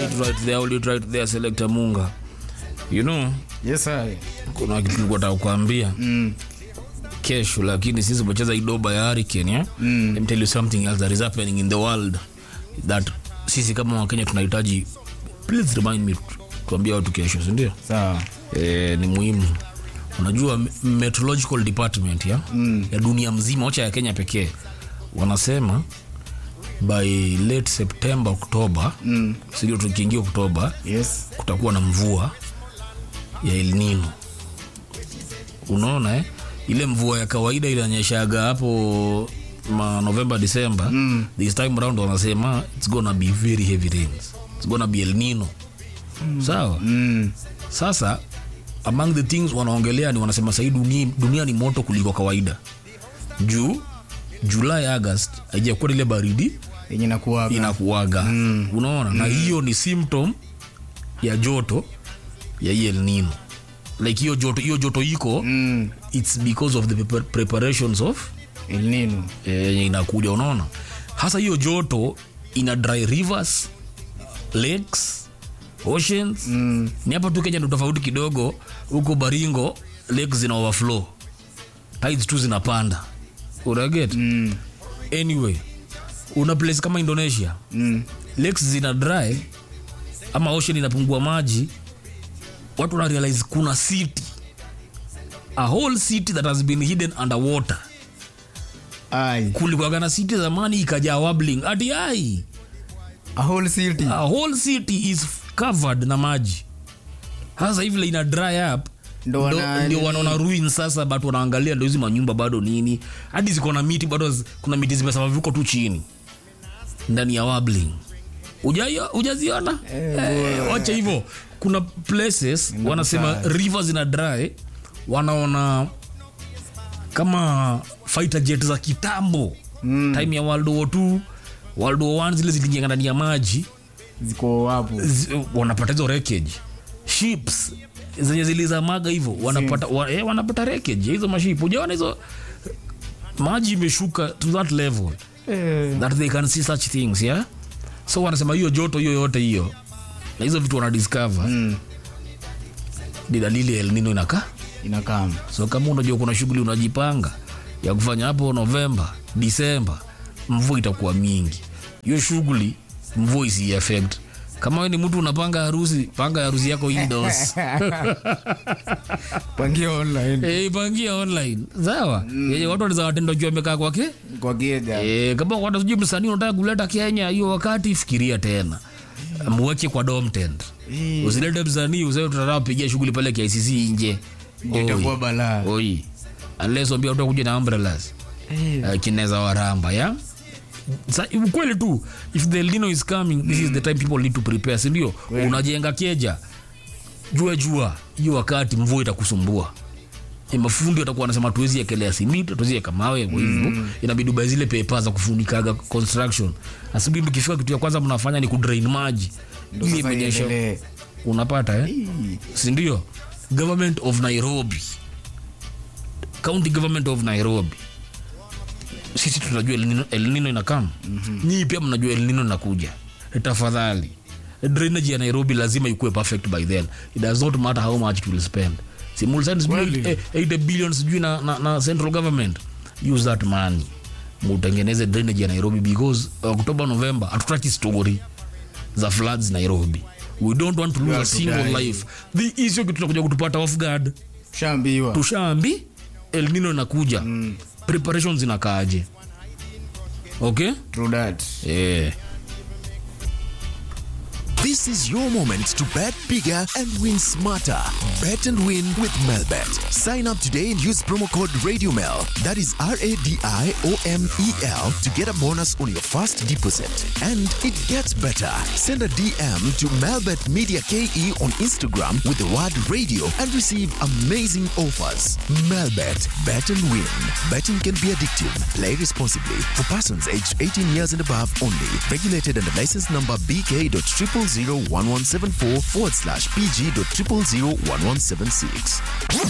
it right there, hold it right there, Selector Munga. You know, Yes, I. kuna kitu nilikuwa nataka kukuambia Mm. kesho, lakini sisi tumecheza idoba ya Hurricane, yeah? Mm. Let me tell you something else that is happening in the world that sisi kama Wakenya tunahitaji. Please remind me tuambie watu kesho, si ndio? Sawa. eh, ni muhimu unajua me- meteorological department ya, Mm. ya dunia mzima wacha ya kenya pekee wanasema by late september october Mm. sindio tukiingia oktoba Yes. kutakuwa na mvua ya elnino unaona eh? ile mvua ya kawaida inanyeshaga hapo ma november december Mm. this time around wanasema it's gonna be very heavy rains it's gonna be elnino sawa Mm. sasa among the things wanaongelea ni wanasema sahii dunia, dunia ni moto kuliko kawaida juu julai august haijakuwa ile baridi Yenye nakuwaga. inakuaga mm. unaona mm. na hiyo ni symptom ya joto ya hii El Nino like hiyo joto hiyo joto iko Mm. it's because of the prepar- preparations of El Nino. eh, yenye inakuja unaona hasa hiyo joto ina dry rivers lakes oceans Mm. ni hapa tu kenya ndo tofauti kidogo huko baringo lakes zina overflow tides tu zinapanda unaget Mm. anyway una place kama indonesia Mm. lakes zina dry ama ocean inapungua maji watu wana realize kuna city a whole city that has been hidden underwater Ai. kulikuwaga na city zamani ikajaa wobbling ati ai A whole city. a whole city is covered na maji sasa hivi like ina dry up Ndo wana- ndio wanaona ruin sasa but wanaangalia ndo hizi manyumba bado nini hadi ziko na miti bado zi- kuna miti zimesama viko tu chini ndani ya wabling Ujaio- ujaziona eh, wacha hivyo kuna places wanasema river zina dry wanaona kama fighter jet za kitambo Mm. time ya world war 2 world war 1 zile ziliingia ndani ya maji Ziko hapo. zi- wanapata hizo wreckage ships zenye zilizamaga hivyo wanapata wa, eh, wanapata wreckage ya hizo maship ujaona hizo maji imeshuka to that level Eh. that they can see such things yeah so wanasema hiyo joto hiyo yote hiyo na hizo vitu wanadiscover Mm. ni dalili ya El Nino inakaa Inakam. so kama unajua kuna shughuli unajipanga ya kufanya hapo novemba disemba mvua itakuwa mingi hiyo shughuli mvua isi affect kama we ni mtu unapanga harusi panga harusi yako indoors Pangia online. Eh, ipangia online sawa yenye watu wanaweza watenda juu amekaa kwake Kwa geja. Eh, kama watu sijui msanii unataka kuleta kenya hiyo wakati fikiria tena mweke kwa dom tent Eh. usilete msanii useme tunataka kupigia shughuli pale KICC nje Ndio itakuwa Oi. balaa. oi unless wambia watu kuja na umbrellas Eh. uh, kineza waramba ya Sa, ukweli tu if the El Nino is coming this is the time people need to prepare si ndio unajenga keja jua jua hiyo wakati mvua itakusumbua E, mafundi watakuwa wanasema tuwezi ekelea simiti tuwezi eka mawe kwa hivyo inabidi ubae zile pepa za kufunikaga construction asubuhi mkifika kitu ya kwanza mnafanya ni kudrain maji Ndo ili sasa imenyesha iendelee. unapata eh? Eh. sindio government of nairobi county government of nairobi sisi tunajua elnino, elnino inakam mm-hmm. nyii pia mnajua elnino inakuja tafadhali drainage ya nairobi lazima ikuwe perfect by then it does not matter how much it will spend simulsan Kweli. 80 billion sijui na, na, na central government use that money mutengeneze drainage ya nairobi because october november hatutaki story za floods nairobi we don't want to lose Yeah, a single tudai. life the issue kitu tunakuja kutupata off guard Shambiwa. tushaambi el nino inakuja mm. preparations inakaaje okay True that. yeah. This is your moment to bet bigger and win smarter. Bet and win with Melbet. Sign up today and use promo code RadioMel. That is R A D I O M E L to get a bonus on your first deposit. And it gets better. Send a DM to Melbet Media KE on Instagram with the word radio and receive amazing offers. Melbet. Bet and win. Betting can be addictive. Play responsibly. For persons aged 18 years and above only. Regulated under license number BK.0001174 forward slash PG.0001176.